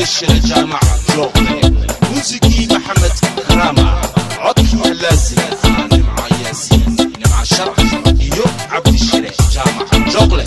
cabdishire jaamaca jooqle muusikii maxamed karaama codkii halaasiga ah nimca yaasiin nimca sharax iyo cabdishire jaamaca jooqle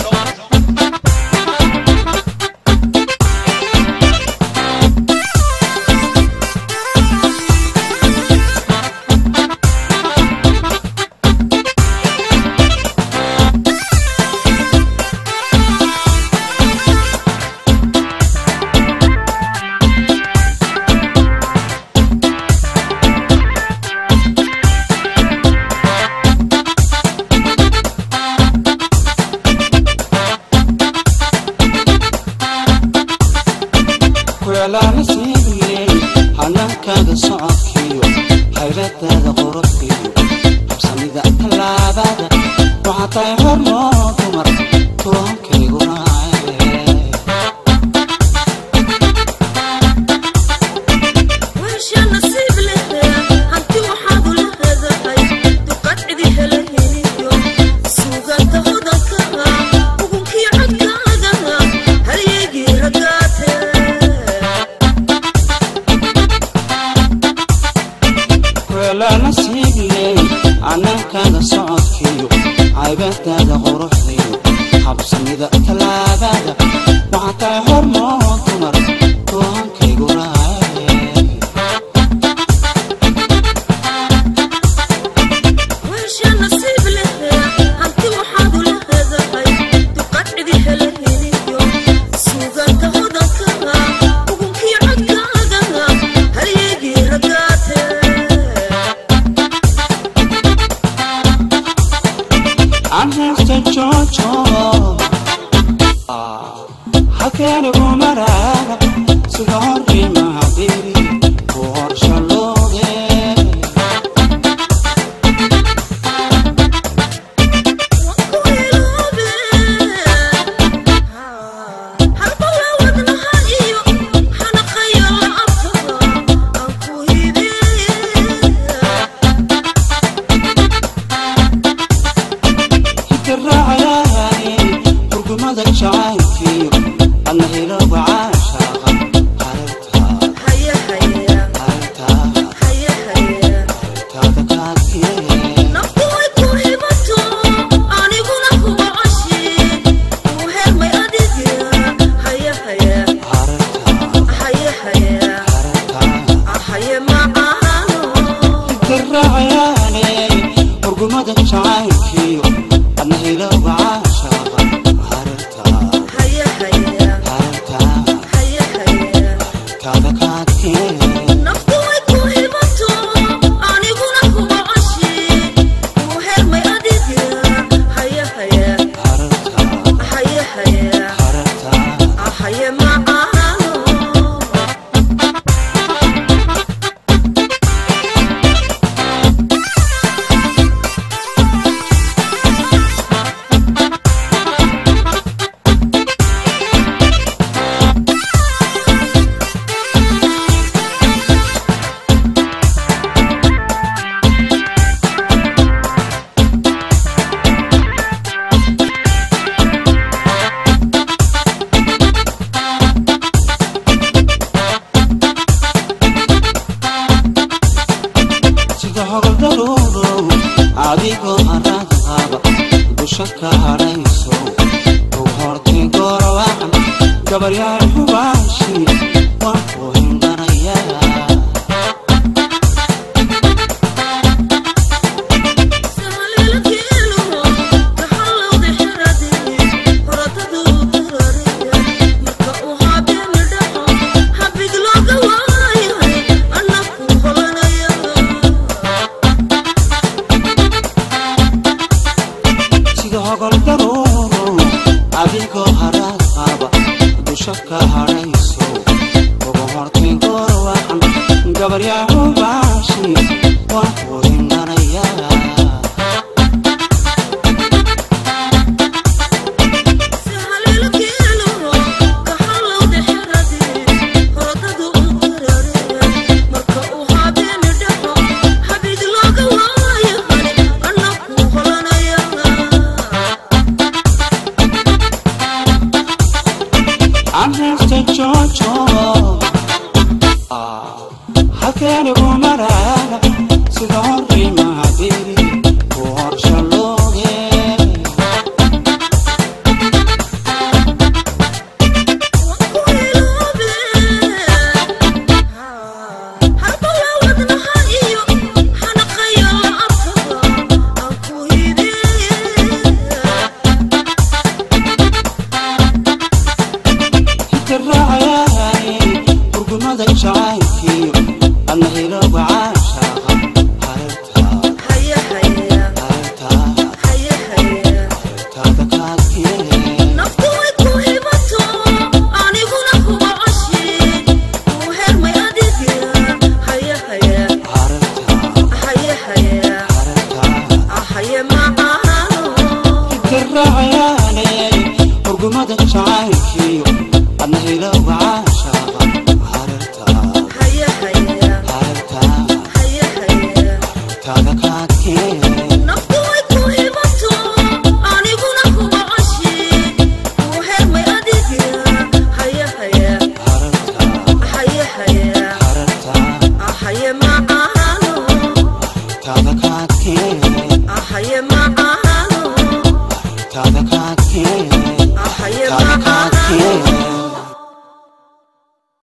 kuclaana siibiyey hanaankaada socodkiyo hayradaada quruxdiyo habsamida tallaabada waxaa tahay hormoo dumar toonkaygu raace weesha nasiib leh hanti waxaad ula hadahay duqad cidi helaheniyo suugaanta hodanka ugunkii codkaaga halyeygii ragaate kuclaana siibiyey hanaankaada socodkiyo haybadaada quruxdiyo habsamida tallaabada waxaa tahay hormoo dumar toonkaygu raace weesha nasiib leh hanti waxaad ula hadahay duqad cidi helaheniyo suugaanta hodanka ugunkii codkaaga halyeygii ragaate aan haysta joojo halkeenigu maraana sida horkii mahadiri ku horshaloode hitiraacayaani hurgumada jacaylkiyo adna hilowga caashaaqa hareertaa hareertaa hareertaada kaadkee hareertaa hareertaa hitiraacayaani hurgumada jacaylkiyo adna hilowga caashaaqa hareertaa hareertaa hareertaada kaadkee hareertaa hareertaa Haye macaano sida hogoldaruurow adigoo haraad qaba dusha ka hadhayso u hortay gorawacan gabaryaal hubaashi waan ku hindhanayaa sida hogoldaruurow adigoo haraad qaba dusha ka hadhayso ugu hortay gorawacan gabaryaal hubaashi waan ku hindhanayaa aan haysta joojo cayaanayay hurgumada jacaylkiyo adna hilowga caashaaba hareertaa haya haya hareertaa haya haya taada kaadkee naftu way ku hibato aniguna kuga coshi kuu hermay adiga haya haya hareertaa haya haya hareertaa ahaye macaano taada kaadkee ahaye macaano taada kaadkee ahaye taada macaano kaadkee